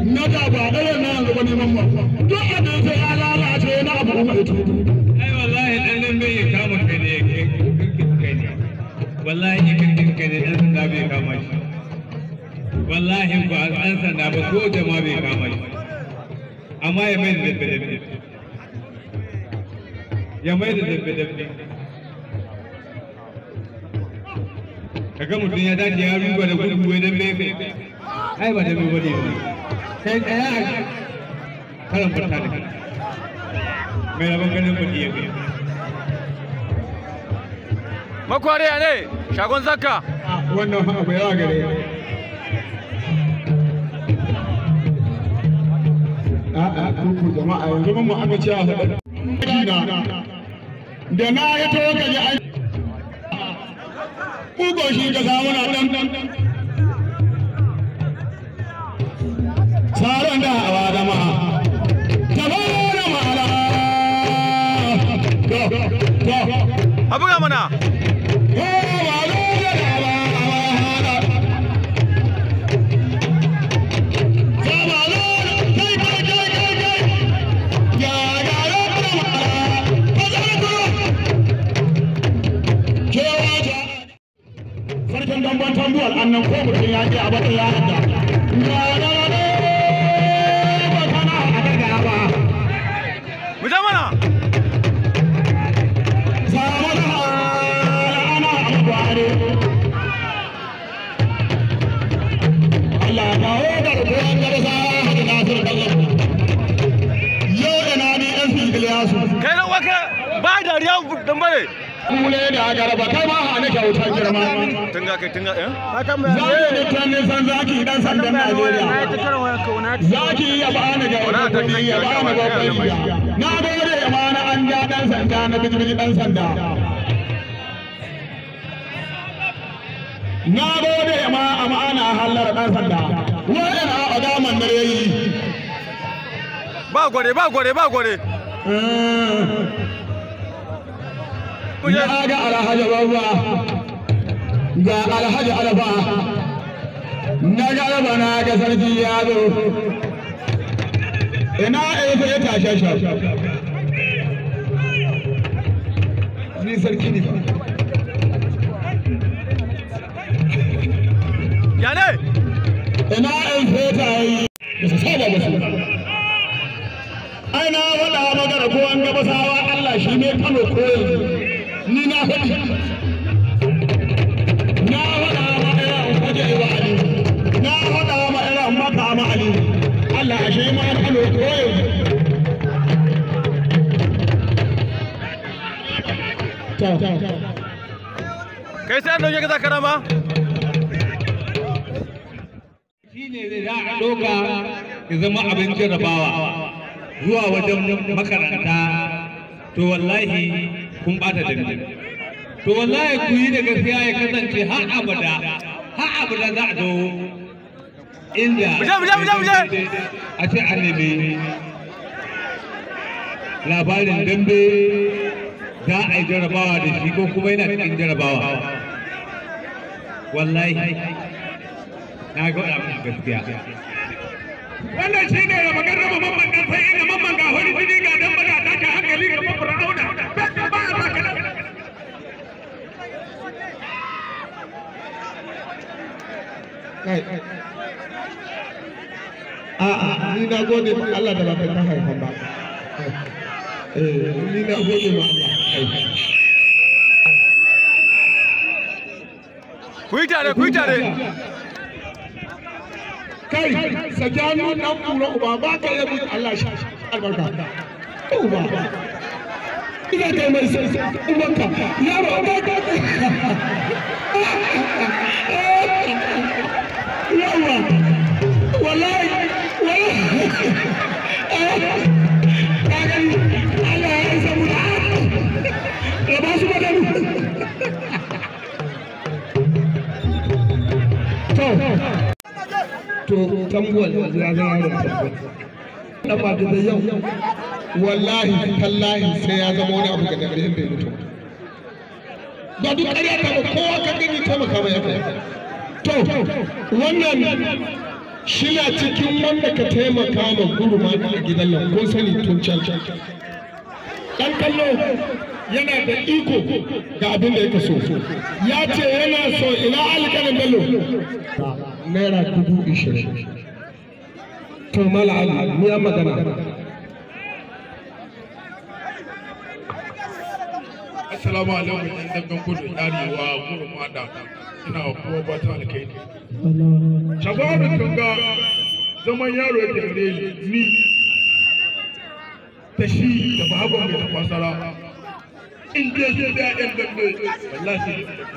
na da ba ɗaya na yanzu ba neman ba duk abin sai ya lalace na abu kuma ito ai wallahi dan nan bai kama kai ne kai ne wallahi ya kirkin kai ne dan sanda bai kama shi wallahi ba an sanda ba ko jama bai kama shi amma ya mai da dabbe dabbe ya mai da dabbe dabbe kaga mutum ya dace ya ruba da gudu wai dabbe kai ai ba dabbe ba ne kai tsaya a karan fata da kai mai rabon ganin kuɗi ya kai makwariya ne shagon zakka wannan abu yawa gare a'a kuku jama'a yanzu mun mu aka ce a haɗa da na ya to ka ji an kugo shi ka samu na dan saran da hawa da ma tabara ma'ala to to a buga mana Sarkin damban tambuwar annan ko mutum ya ce a bata ya hada. Ya da ne ba kana a daga ba. mu je mana Samu da ana amfani. Allah ya kawo da rubuwan garza da Nasiru Bello. Yau da na ni ɗan Iliyasu. kai na waka ba dariya dan bare Kule da garba kai ma hana kyautar girma. tunga kai tunga eh Zaki ne ta nisan zaki dan sandan Najeriya. Zaki ya bani ga wani ya bani babban riga. Na gode ya bani an ja dan sanda na bijibiji dan sanda. Na gode ya ma amana hallar dan sanda. Wannan a adaman da yayi. ba gore ba gore ba gore Ya ga alhaji babba. Ga alhaji alfa. Na garba na ga sarki ya zo. Ina efe ya tashe shi. Ni sarki ne fa. ya ne ina in feta yi da su saba da su ai na faɗa magana ko an gaba sawa Allah shi ne kano koyi ni na faɗi na faɗa ma irin waje wa Ali na faɗa ma irin maka ma Ali Allah ashe ma kano koyi ta ta kai sai an dauke ka zakara ma shi ne zai za a ɗauka ya zama abin jarrabawa zuwa wajen makaranta to wallahi kun ɓata dambe to wallahi ku yi da gaskiya ya kasance har abada har abada za a zo inda Mu je, mu je, mu je, mu je. a ce an nemi labarin dambe za a yi jarrabawa da shi ko kuma yana cikin jarrabawa wallahi na ga wani abin gaskiya wannan shi ne da magana ba mamman dan sai ina mamman ga wani jini ga dan bada ta ka hankali ga mamman rauna ba a baka da A'a, ni na gode ma Allah da ba kai ta haifan ba. Eh, ni na gode ma Allah. ku yi tare ku yi tare Kai, sakiyanu dan kura uba ba ka yi mutu Allah shi albarka. Uba. Ina kai mai sai ubanka. Yaro ba ka. Yawa. Wallahi. Wallahi. Ka gani Allah ya isa mu da. Da ba su madanu. To. to tambuwal yanzu ya zama yaron tambuwal dan ba da yau wallahi tallahi sai ya zama wani abu ga dambe in bai mutu ba duk ƙarya ta ba kowa ka gani taimaka mai yaka to wannan shina cikin wanda ka taimaka ma gurma a gidan nan kun sani tun can dan kallo yana da iko ga abin da yake so ya ce yana so ina alƙalin bello naira dubu ishirin to mala ali ni ya magana Assalamu alaikum ɗan dangan kudu ɗarewa gurin mada ina wa kowa ba ta alkai. Shabarin tunga zaman yaro yake gare ni da shi da babu mai tafasara. In dai zai da ɗan dambe wallahi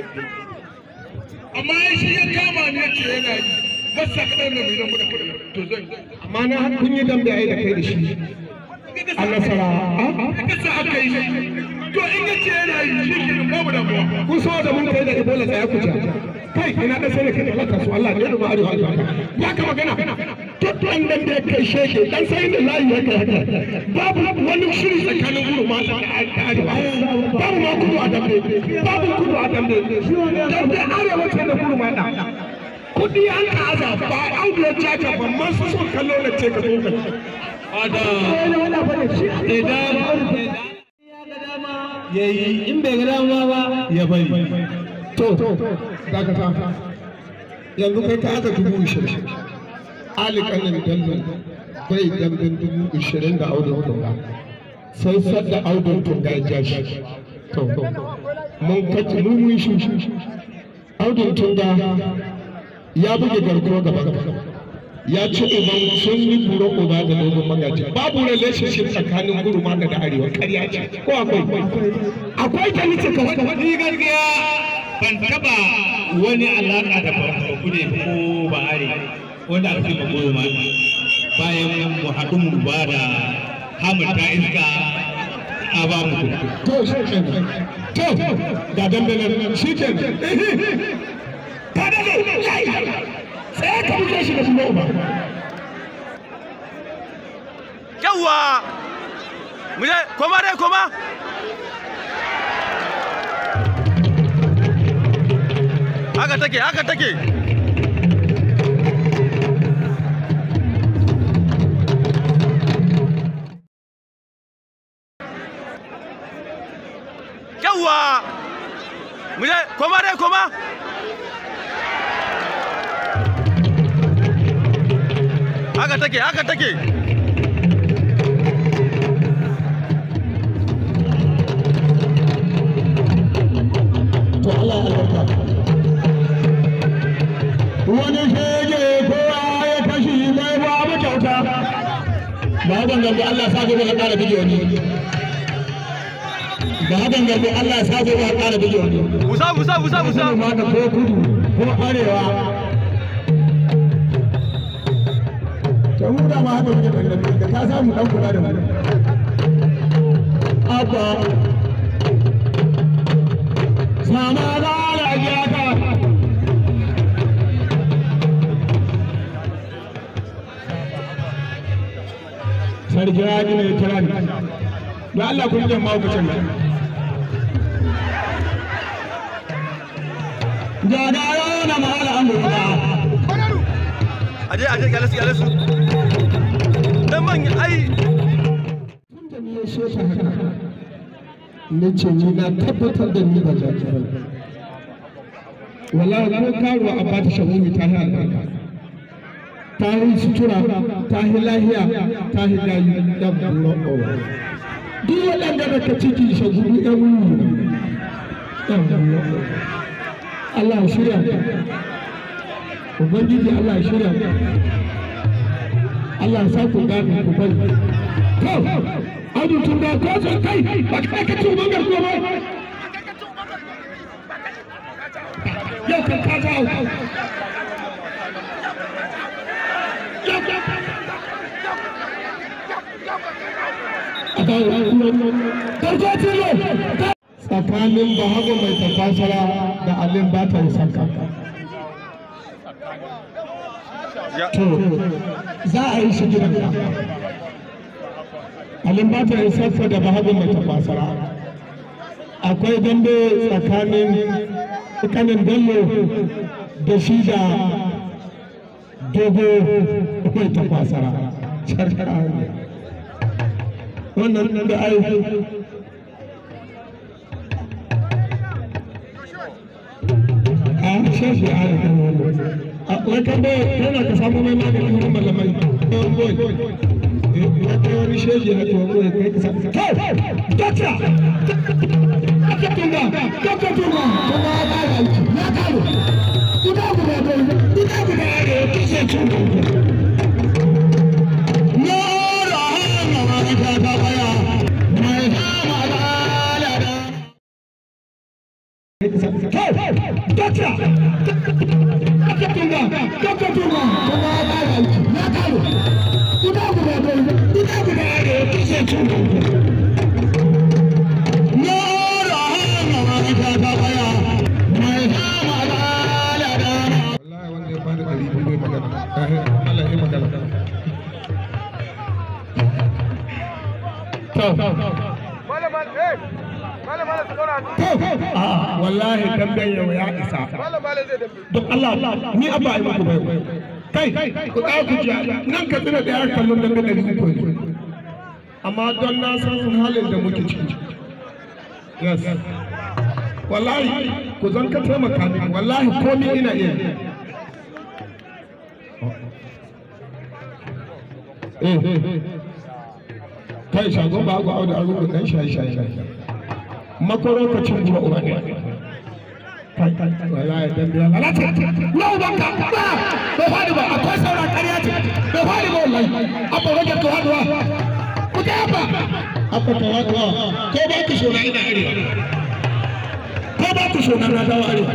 amma shi ya kama ne ce yana yi masa kaɗan da mai nan kuɗa to zan yi. amma na kun yi dambe ai da kai da shi a nasara Kasa aka yi to in ya ce yana yi shi ke babu damuwa. kun so da mun kai da ibola tsaya ku ja kai ina da sai kai Allah ta su Allah ne da arewa albarka ya ka magana duk an dan da kai shege dan sai da layi ya kai haka babu wani shiri tsakanin guru ma da arewa babu ma kudu a dambe babu kudu a dambe dan da arewa ce da guru ma da kudi an ka aza ba audu ya caca ban man su so kallo na ce ka zo ka ya yi in bai ga dama ba ya bari to dakata yanzu kai ka aka dubu ishirin ali kanin dallo bai dambin dubu ishirin da audun tunga sai sadda audun tunga ya ja shi to mun kaci mun mun shi audun tunga ya buge garkuwa gaban ka ya ci uban sun yi buro uba da dogon magaji babu relationship tsakanin guruma da da arewa ƙarya ce ko akwai akwai ta nice ka wata ni gaskiya ban taba wani alaka da kude ko ba'are wanda aka ce goyo ma bayan mu haɗu mu ba da hamurta iska a ba mu kuɗi to shi kenan to ga dandanar shi kenan ta dade sai ka buge shi da su ba Yawwa! Muje, koma dai, koma! Haka take, haka take! Yawwa! Muje, koma dai, koma! Haka take, haka take! to Allah ya albarka wani shege kowa ya kashi mai babu kyauta ba hakan gambo Allah sa gobe ka ƙara bige wani ba hakan gambo Allah sa gobe ka ƙara bige wani Musa, Musa, Musa, Musa! ma da ko kudu ko arewa to mu da ma haka muke dangantace da ka samu dan kula da mu abba sama da alajata sarki ya ne kira ni da Allah kun jan mahaukacin nan jagaya na mahala amurka Aje, aje, gyale su, gyale su! Dan man, ai, da ni ya so ta haka na ce ni na tabbatar da ni ba za ki ba wallahi ko karuwa a bata shahumi ta yi albarka ta yi sutura ta yi lahiya ta yi layi dan bulo owa duk waɗanda da ka ciki shaguru ɗan wuri dan bulo owa Allah ya shirya Ubangiji Allah ya shirya Allah ya sa ku gane ku bari to Audu tun da ko sun kai ba ka ka ci bangar ko ba yau kan ka ga audu tsakanin bahago mai tafasara da alin ba ta sanka ya, to za a yi shi gidan ka alin ba ta sanka da bahago mai tafasara akwai dambe tsakanin kanin bello da shi da dogo mai tafasara shakara ne wannan da ai a shashi a yi kan wani wai kan bai yana ka samu mai magani wurin malamai ɗan boy ya kai wani shashi ya tuwa boy kai ka samu kai dokta aka tunga dokta tunga tunga ya kare aiki ya kare ina guda bai ina guda ya ne ya kishe cin ya rahama ma ta ta baya mai hama da da Gotcha! Gotcha tunga! Gotcha tunga! Tunga ya kare aiki, ya kare! Ina guda bai, ina guda ya ne ya kishe cin Ya rahama ma ta ta baya, mai hama da da Wallahi wanda ya bani ɗari biyu bai magana, Allah ya magana. wallahi damben yau ya isa don Allah ni abba ai muku bai kai ku tsaya ku ji nan ka tsira da ya kallon dambe da uku ne amma don na san halin da muke ciki yes wallahi ku zan ka taimaka mini wallahi komi ina iya eh kai shagon ba ku auda arugu dan shayi shayi makorokacin kuma uba ne wallahi dan biya lalata na uban ka ba bai fadi ba akwai sauran ƙarya ce bai fadi ba wallahi abba rage ka haduwa ku ta abba abba ka haduwa ko ba ku shona ina arewa ko ba ku shona na dawo arewa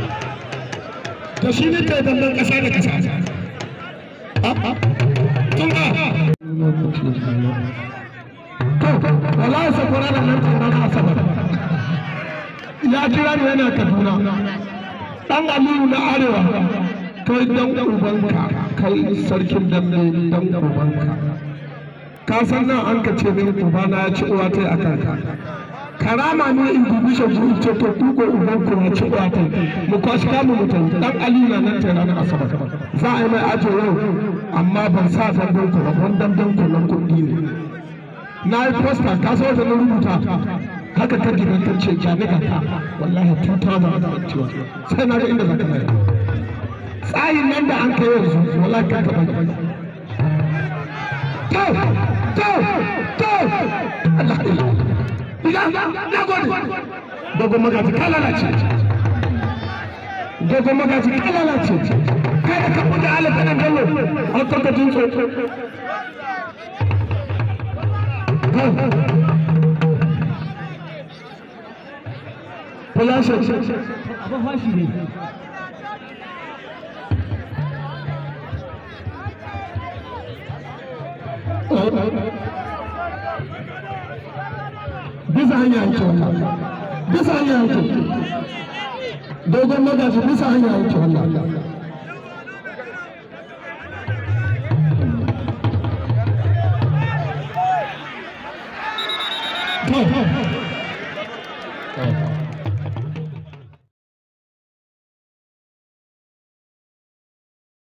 to shi ne kai dandan ƙasa da ƙasa tun ba wallahi sakwara da nan tun na asabar ya kira ni yana kaduna dan aliyu na arewa kai dan ubanka kai sarkin dambe dan ubanka ka san nan an ka ce min ubana ya ci uwa ta a kanka karama ne in dubi shi in ce to kuko uban ku ya ci uwa ta mu kwashi kamu mutum dan aliyu na nan ta ranar asabar za a yi mai ajo yau amma ban sa damben ku ba don damben ku nan kuɗi ne na yi posta ka so da na rubuta haka ka gidan ta ce jami'a ta wallahi 2021 sai na ga inda za ka mai tsayin nan da an kai yanzu wallahi ka ka bai to to to Allah ila na gode dogo magaji ka lalace dogo magaji ka lalace kai da ka buɗe alaƙa nan dallo an farka jin tsotso Fulashi. Abin fashi ne. Bisa hanya yake wannan. Bisa hanya yake. Dogon magaji bisa hanya yake wannan. To,